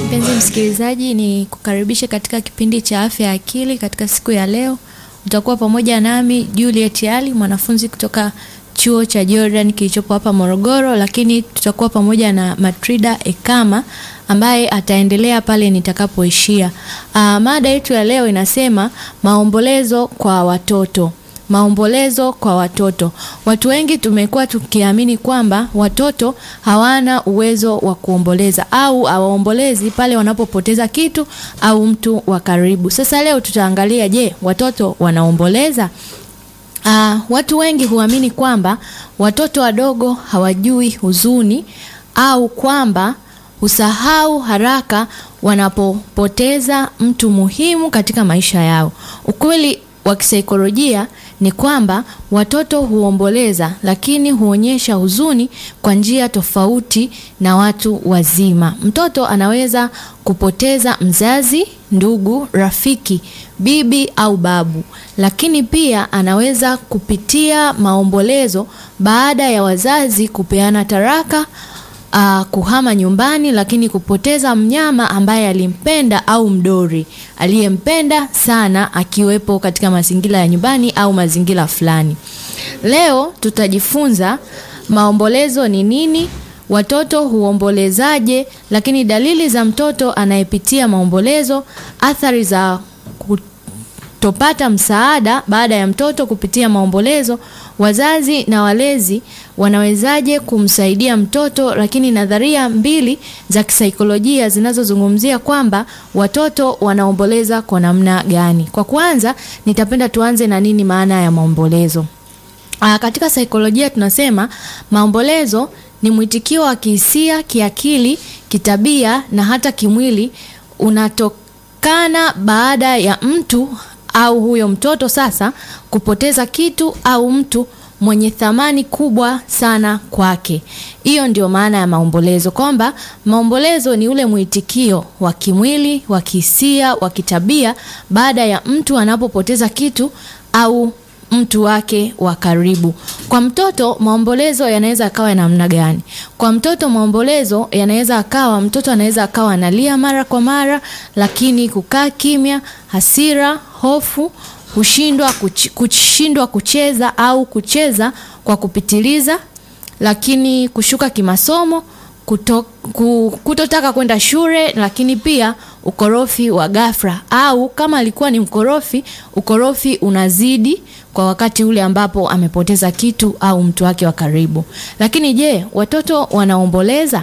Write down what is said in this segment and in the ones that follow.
Mpenzi msikilizaji, ni kukaribisha katika kipindi cha afya ya akili. Katika siku ya leo utakuwa pamoja nami Juliet Ali, mwanafunzi kutoka chuo cha Jordan kilichopo hapa Morogoro, lakini tutakuwa pamoja na Matrida Ekama ambaye ataendelea pale nitakapoishia. Uh, mada yetu ya leo inasema maombolezo kwa watoto. Maombolezo kwa watoto. Watu wengi tumekuwa tukiamini kwamba watoto hawana uwezo wa kuomboleza au hawaombolezi pale wanapopoteza kitu au mtu wa karibu. Sasa leo tutaangalia, je, watoto wanaomboleza? Uh, watu wengi huamini kwamba watoto wadogo hawajui huzuni au kwamba husahau haraka wanapopoteza mtu muhimu katika maisha yao. Ukweli wa kisaikolojia ni kwamba watoto huomboleza lakini huonyesha huzuni kwa njia tofauti na watu wazima. Mtoto anaweza kupoteza mzazi, ndugu, rafiki, bibi au babu, lakini pia anaweza kupitia maombolezo baada ya wazazi kupeana taraka Uh, kuhama nyumbani, lakini kupoteza mnyama ambaye alimpenda au mdori aliyempenda sana akiwepo katika mazingira ya nyumbani au mazingira fulani. Leo tutajifunza maombolezo ni nini, watoto huombolezaje, lakini dalili za mtoto anayepitia maombolezo, athari za kutopata msaada baada ya mtoto kupitia maombolezo, wazazi na walezi wanawezaje kumsaidia mtoto, lakini nadharia mbili za kisaikolojia zinazozungumzia kwamba watoto wanaomboleza kwa namna gani. Kwa kwanza, nitapenda tuanze na nini maana ya maombolezo. Aa, katika saikolojia tunasema maombolezo ni mwitikio wa kihisia, kiakili, kitabia na hata kimwili unatokana baada ya mtu au huyo mtoto sasa kupoteza kitu au mtu mwenye thamani kubwa sana kwake. Hiyo ndio maana ya maombolezo, kwamba maombolezo ni ule mwitikio wa kimwili, wa kihisia, wa kitabia baada ya mtu anapopoteza kitu au mtu wake wa karibu. Kwa mtoto maombolezo yanaweza akawa ya namna gani? Kwa mtoto maombolezo yanaweza akawa, mtoto anaweza akawa analia mara kwa mara, lakini kukaa kimya, hasira, hofu kushindwa kuch, kushindwa kucheza au kucheza kwa kupitiliza, lakini kushuka kimasomo, kuto, kutotaka kwenda shule, lakini pia ukorofi wa ghafla, au kama alikuwa ni mkorofi, ukorofi unazidi kwa wakati ule ambapo amepoteza kitu au mtu wake wa karibu. Lakini je, watoto wanaomboleza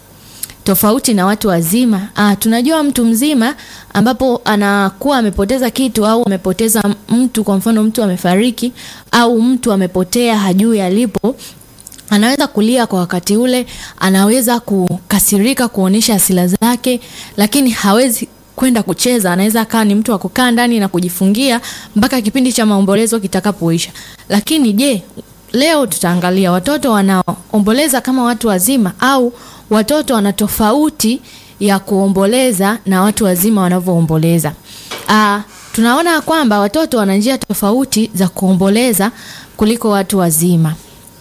tofauti na watu wazima. Ah, tunajua mtu mzima ambapo anakuwa amepoteza kitu au amepoteza mtu, kwa mfano mtu amefariki au mtu amepotea, hajui alipo, anaweza kulia kwa wakati ule, anaweza kukasirika, kuonyesha hasira zake, lakini hawezi kwenda kucheza. Anaweza akawa ni mtu wa kukaa ndani na kujifungia mpaka kipindi cha maombolezo kitakapoisha. Lakini je, leo tutaangalia watoto wanaomboleza kama watu wazima au watoto wana tofauti ya kuomboleza na watu wazima wanavyoomboleza. Ah, tunaona kwamba watoto wana njia tofauti za kuomboleza kuliko watu wazima.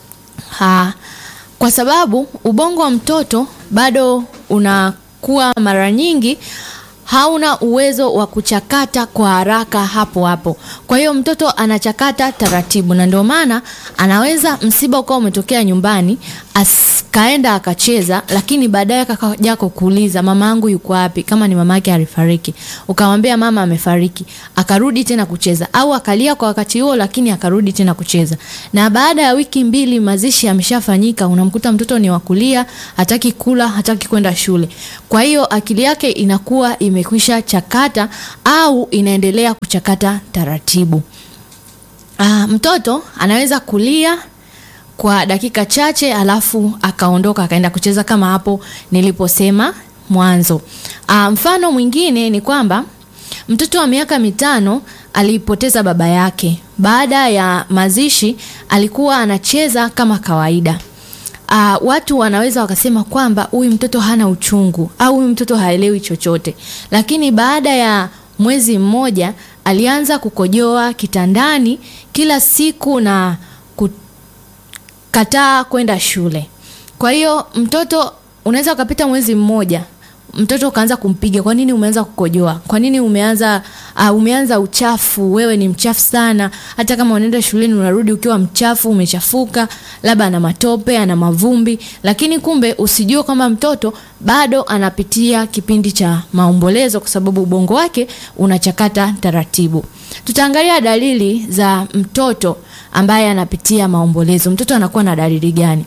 Ha, kwa sababu ubongo wa mtoto bado unakuwa mara nyingi hauna uwezo wa kuchakata kwa haraka hapo hapo. Kwa hiyo mtoto anachakata taratibu, na ndio maana anaweza msiba ukawa umetokea nyumbani, akaenda akacheza, lakini baadaye akaja kukuuliza mama yangu yuko wapi, kama ni mama yake alifariki, ukamwambia mama amefariki, akarudi tena kucheza, au akalia kwa wakati huo, lakini akarudi tena kucheza. Na baada ya wiki mbili mazishi yameshafanyika, unamkuta mtoto ni wakulia, hataki kula, hataki kwenda shule. Kwa hiyo akili yake inakuwa ime imekwisha chakata au inaendelea kuchakata taratibu. Aa, mtoto anaweza kulia kwa dakika chache alafu akaondoka akaenda kucheza kama hapo niliposema mwanzo. Aa, mfano mwingine ni kwamba mtoto wa miaka mitano alipoteza baba yake. Baada ya mazishi alikuwa anacheza kama kawaida. Uh, watu wanaweza wakasema kwamba huyu mtoto hana uchungu au huyu mtoto haelewi chochote, lakini baada ya mwezi mmoja alianza kukojoa kitandani kila siku na kukataa kwenda shule. Kwa hiyo mtoto unaweza ukapita mwezi mmoja mtoto ukaanza kumpiga, kwa nini umeanza kukojoa? Kwa nini umeanza uh, umeanza uchafu? Wewe ni mchafu sana. Hata kama unaenda shuleni unarudi ukiwa mchafu, umechafuka, labda ana matope, ana mavumbi, lakini kumbe usijue kwamba mtoto bado anapitia kipindi cha maombolezo, kwa sababu ubongo wake unachakata taratibu. Tutaangalia dalili za mtoto ambaye anapitia maombolezo. Mtoto anakuwa na dalili gani?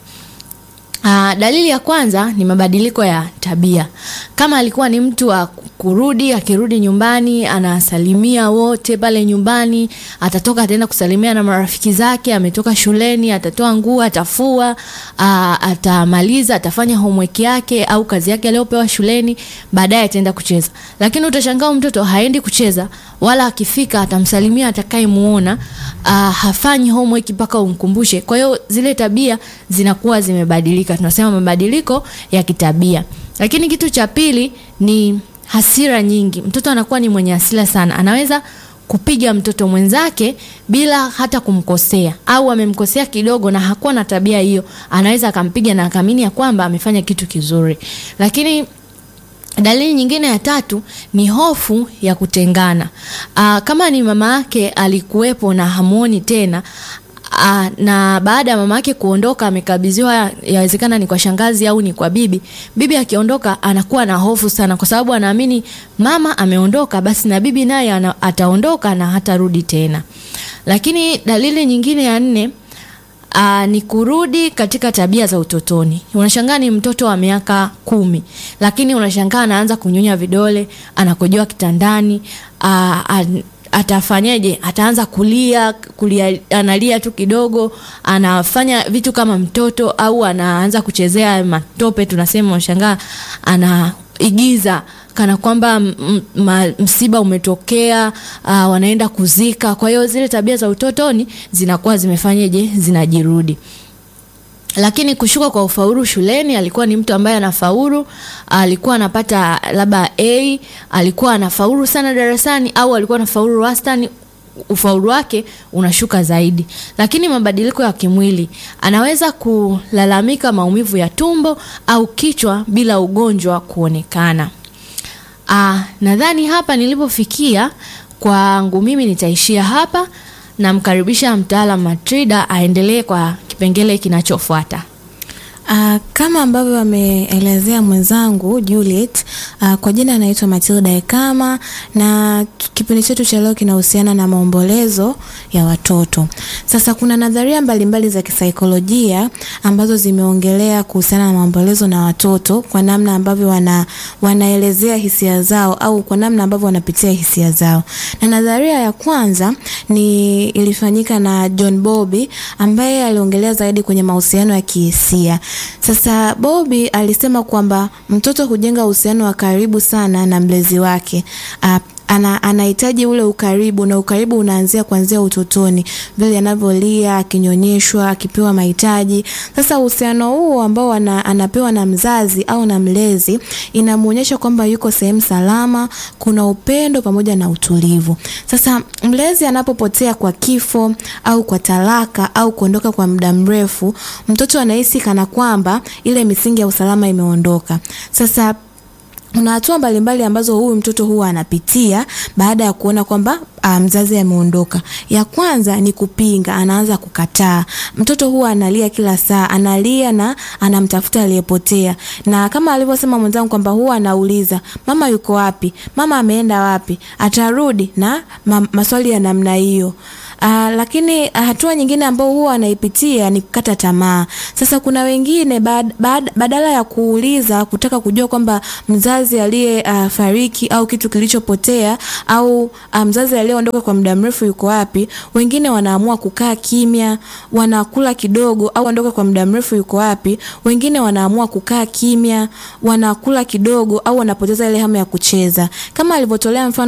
Uh, dalili ya kwanza ni mabadiliko ya tabia. Kama alikuwa ni mtu wa kurudi, akirudi nyumbani anasalimia wote pale nyumbani, atatoka ataenda kusalimia na marafiki zake, ametoka shuleni, atatoa nguo, atafua, uh, atamaliza, atafanya homework yake au kazi yake aliyopewa shuleni, baadaye ataenda kucheza. Lakini utashangaa mtoto haendi kucheza, wala akifika atamsalimia atakayemuona, uh, hafanyi homework mpaka umkumbushe. Kwa hiyo zile tabia zinakuwa zimebadilika tunasema mabadiliko ya kitabia. Lakini kitu cha pili ni hasira nyingi. Mtoto anakuwa ni mwenye hasira sana, anaweza kupiga mtoto mwenzake bila hata kumkosea, au amemkosea kidogo na hakuwa na tabia hiyo, anaweza akampiga na akaamini ya kwamba amefanya kitu kizuri. Lakini dalili nyingine ya tatu ni hofu ya kutengana. Aa, kama ni mama yake alikuwepo na hamuoni tena Aa, na baada ya mama yake kuondoka amekabidhiwa, yawezekana ni kwa shangazi au ni kwa bibi. Bibi akiondoka anakuwa na hofu sana, kwa sababu anaamini mama ameondoka, basi na bibi naye ataondoka na hatarudi tena. Lakini dalili nyingine ya nne Aa, ni kurudi katika tabia za utotoni. Unashangaa ni mtoto wa miaka kumi, lakini unashangaa anaanza kunyonya vidole, anakojoa kitandani. Aa, atafanyaje? Ataanza kulia, kulia, analia tu kidogo, anafanya vitu kama mtoto, au anaanza kuchezea matope, tunasema unashangaa anaigiza kana kwamba msiba umetokea, uh, wanaenda kuzika. Kwa hiyo zile tabia za utotoni zinakuwa zimefanyaje, zinajirudi. Lakini kushuka kwa ufaulu shuleni, alikuwa ni mtu ambaye anafaulu, alikuwa anapata labda A, alikuwa anafaulu sana darasani, au alikuwa anafaulu wastani ufaulu wake unashuka zaidi. Lakini mabadiliko ya kimwili, anaweza kulalamika maumivu ya tumbo au kichwa bila ugonjwa kuonekana. Ah, nadhani hapa nilipofikia kwangu mimi nitaishia hapa. Namkaribisha mtaalamu Matrida aendelee kwa kipengele kinachofuata. Uh, kama ambavyo ameelezea mwenzangu Juliet, uh, kwa jina anaitwa Matilda Ekama na kipindi chetu cha leo kinahusiana na maombolezo ya watoto. Sasa kuna nadharia mbalimbali za kisaikolojia ambazo zimeongelea kuhusiana na maombolezo na watoto kwa namna ambavyo wana, wanaelezea hisia zao au kwa namna ambavyo wanapitia hisia zao. Na nadharia ya kwanza ni ilifanyika na John Bowlby ambaye aliongelea zaidi kwenye mahusiano ya kihisia. Sasa Bowlby alisema kwamba mtoto hujenga uhusiano wa karibu sana na mlezi wake. Uh, ana anahitaji ule ukaribu na ukaribu unaanzia kuanzia utotoni, vile anavyolia, akinyonyeshwa, akipewa mahitaji. Sasa uhusiano huo ambao ana, anapewa na mzazi au na mlezi inamuonyesha kwamba yuko sehemu salama, kuna upendo pamoja na utulivu. Sasa mlezi anapopotea kwa kifo au kwa talaka au kuondoka kwa muda mrefu, mtoto anahisi kana kwamba ile misingi ya usalama imeondoka. Sasa kuna hatua mbalimbali ambazo huyu mtoto huwa anapitia baada ya kuona kwamba mzazi ameondoka. Ya kwanza ni kupinga, anaanza kukataa. Mtoto huwa analia kila saa, analia na anamtafuta aliyepotea, na kama alivyosema mwenzangu kwamba huwa anauliza mama yuko wapi, mama ameenda wapi, atarudi, na ma maswali ya namna hiyo. Uh, lakini hatua nyingine ambayo huwa anaipitia ni kukata tamaa. Sasa kuna wengine bad, bad, badala ya kuuliza kutaka kujua kwamba mzazi aliye uh, fariki au kitu kilichopotea au uh, mzazi aliyeondoka kwa muda mrefu yuko wapi, wengine wanaamua kukaa kimya, wanakula kidogo au ondoka kwa muda mrefu yuko wapi, wengine wanaamua kukaa kimya, wanakula kidogo au wanapoteza ile hamu ya kucheza, kama alivyotolea mfano